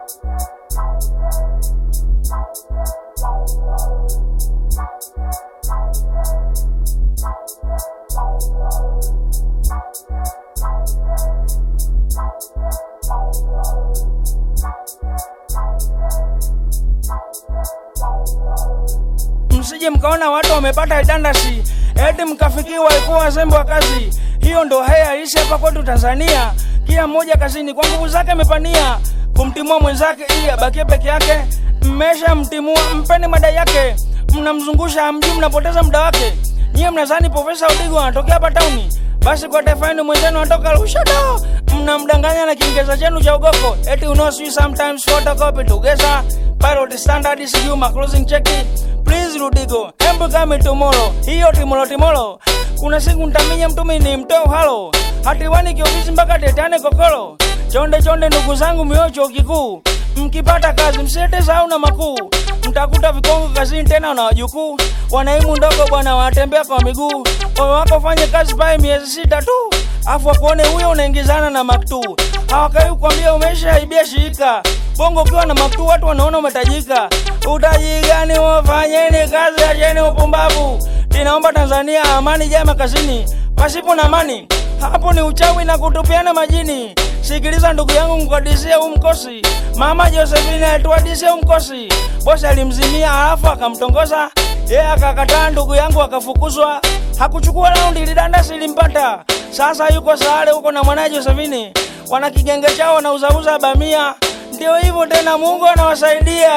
msije mkaona watu wamepata idandasi eti mkafikiwa walikuwa wazembe wa kazi. Hiyo ndo haya halisi hapa kwetu Tanzania. Kila mmoja kazini kwa nguvu zake amepania kumtimua mwenzake ili abakie peke yake. Mmesha mtimua, mpeni madai yake, mnamzungusha hamjui, mnapoteza muda wake. Nyie mnadhani Profesa Udigo anatokea hapa tauni, basi kwa taifa yenu mwenzenu anatoka Lushoto. Mnamdanganya na Kiingereza chenu cha ugoko, eti you know sweet sometimes photocopy together pilot standard sijui ma closing check please Rudigo, embu kame tomorrow. Hiyo timolo timolo, kuna siku ntaminya mtumi ni mtoo halo hatiwani kiofisi mpaka tetane kokolo. Chonde chonde ndugu zangu miocho kikuu, mkipata kazi msiete sahau na makuu, mtakuta vikongo kazini tena na wajukuu wanaimu ndogo bwana, wanatembea kwa miguu. Moyo wako fanye kazi pale miezi sita tu, afu wakuone huyo unaingizana na maktu. Hawakai kukwambia umeshaibia shirika bongo. Ukiwa na maktu watu wanaona umetajika. Utaji gani? Wafanyeni kazi, acheni upumbavu. Ninaomba Tanzania amani jama kazini, pasipo na amani hapo ni uchawi na kutupiana majini. Sikiliza ndugu yangu, mkadisie huu mkosi. Mama Josephine alituadisia huu mkosi, bosi alimzimia halafu akamtongoza yeye akakataa, ndugu yangu akafukuzwa. Hakuchukua raundi, lidandasi limpata. Sasa yuko Sahare huko na mwanaye Josephine, wana kigenge chao wanauzauza bamia. Ndio hivyo tena, Mungu anawasaidia.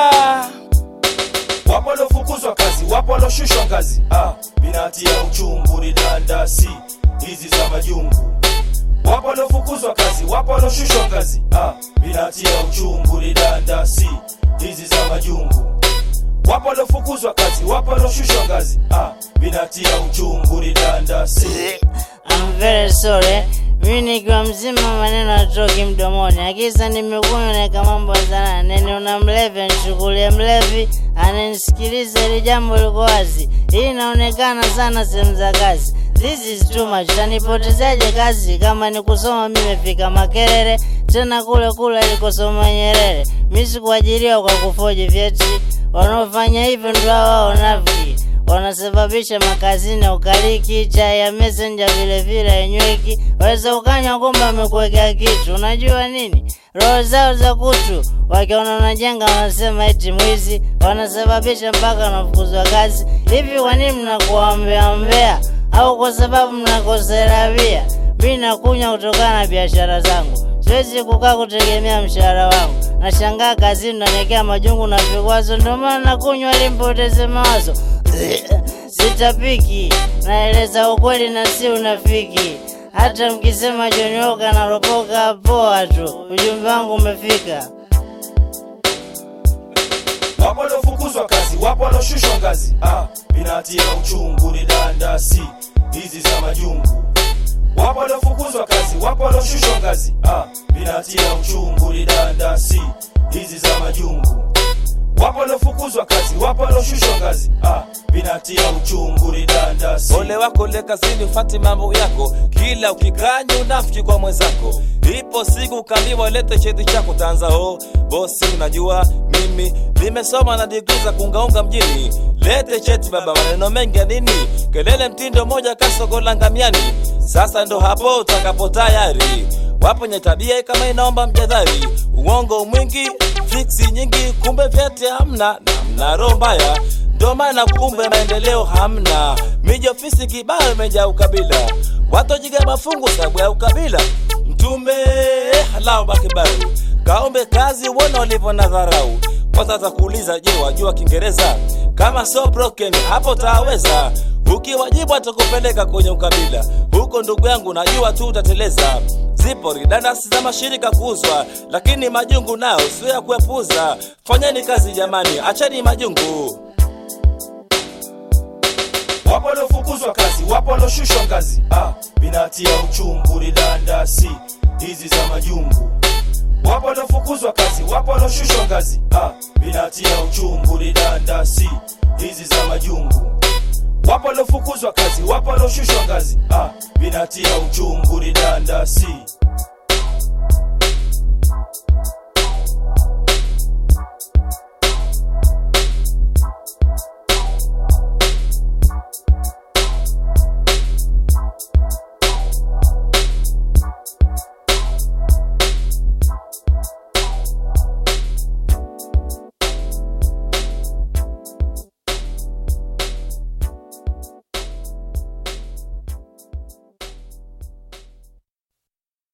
Wapo waliofukuzwa kazi, wapo walioshushwa ngazi. Ah, binatia uchungu ni dandasi hizi za majungu. Wapo waliofukuzwa kazi, wapo walioshushwa ngazi. Ah, binatia uchungu ni dandasi hizi za majungu. Wapo waliofukuzwa kazi, wapo walioshushwa ngazi. Ah, binatia uchungu ni dandasi. I'm very sorry. Mimi nikiwa mzima maneno atoki mdomoni, akisa nimekunywa naeka mambo sana. Nene una mlevi anishughulie mlevi, ananisikiliza ili jambo liko wazi. Hii inaonekana sana sehemu za kazi. This is too much. Tanipotezaje kazi kama ni kusoma? Mimi nimefika Makerere, tena kule kule alikosoma Nyerere. Mimi sikuajiriwa kwa kufoji vyeti. Wanaofanya hivyo ndio hao wanafiki wanasababisha makazini ya ukaliki, chai ya messenger vile vile yenyweki. Waweza ukanywa kumbe amekuwekea kitu. Unajua nini? Roho zao za kutu, wakiona unajenga wanasema eti mwizi, wanasababisha mpaka wanafukuzwa kazi. Hivi kwa nini mnakuwa mbea mbea? Au kwa sababu mnakosea bia? Mimi nakunywa kutokana na biashara zangu siwezi kukaa kutegemea mshahara wangu. Nashangaa kazini nanekea majungu na vikwazo, ndio maana nakunywa ili mpoteze mawazo. Sitapiki, naeleza ukweli na si unafiki. Hata mkisema jonyoka na ropoka, poa tu, ujumbe wangu umefika. Wapo waliofukuzwa kazi, wapo walioshushwa ngazi. Ah, binatia uchungu ni dandasi hizi za majungu. Wapo waliofukuzwa kazi, wapo walioshushwa ngazi. Ah, binatia uchungu ni dandasi hizi za majungu. Wapo waliofukuzwa kazi, wapo walioshushwa ngazi. Ah, binatia uchungu ni dandasi. Ole wako le kazini, ufati mambo yako, kila ukikanya unafiki kwa mwenzako. Ipo siku ukaambiwa lete cheti chako, tanza oh, bosi, unajua mimi nimesoma na digrii za kuungaunga mjini. Lete cheti baba, maneno mengi ya nini? Kelele mtindo moja kasogola ngamiani. Sasa ndo hapo utakapo tayari wapo nye tabia kama inaomba mjadhari, uongo mwingi, fiksi nyingi, kumbe vyeti hamna na mna roho mbaya ndo maana kumbe maendeleo hamna. Miji ofisi kibao imejaa ukabila, watojiga mafungu sababu ya ukabila. Mtume halao bakibaru kaombe kazi, uone walivyo na dharau. Kwanza atakuuliza, je, wajua Kiingereza? Kama so broken hapo taweza ukiwajibu atakupeleka kwenye ukabila huko, ndugu yangu, najua tu utateleza. Zipo ridandasi za mashirika kuuzwa, lakini majungu nao sio ya kuepuza. Fanyeni kazi jamani, acheni majungu. Wapo waliofukuzwa kazi, wapo walioshushwa ngazi. Ah, binatia uchungu ni dandasi hizi za majungu. Wapo waliofukuzwa kazi, wapo walioshushwa ngazi. Ah, binatia uchungu ni dandasi hizi za majungu. Wapo waliofukuzwa kazi, wapo walioshushwa ngazi. Ah, binatia uchungu ni dandasi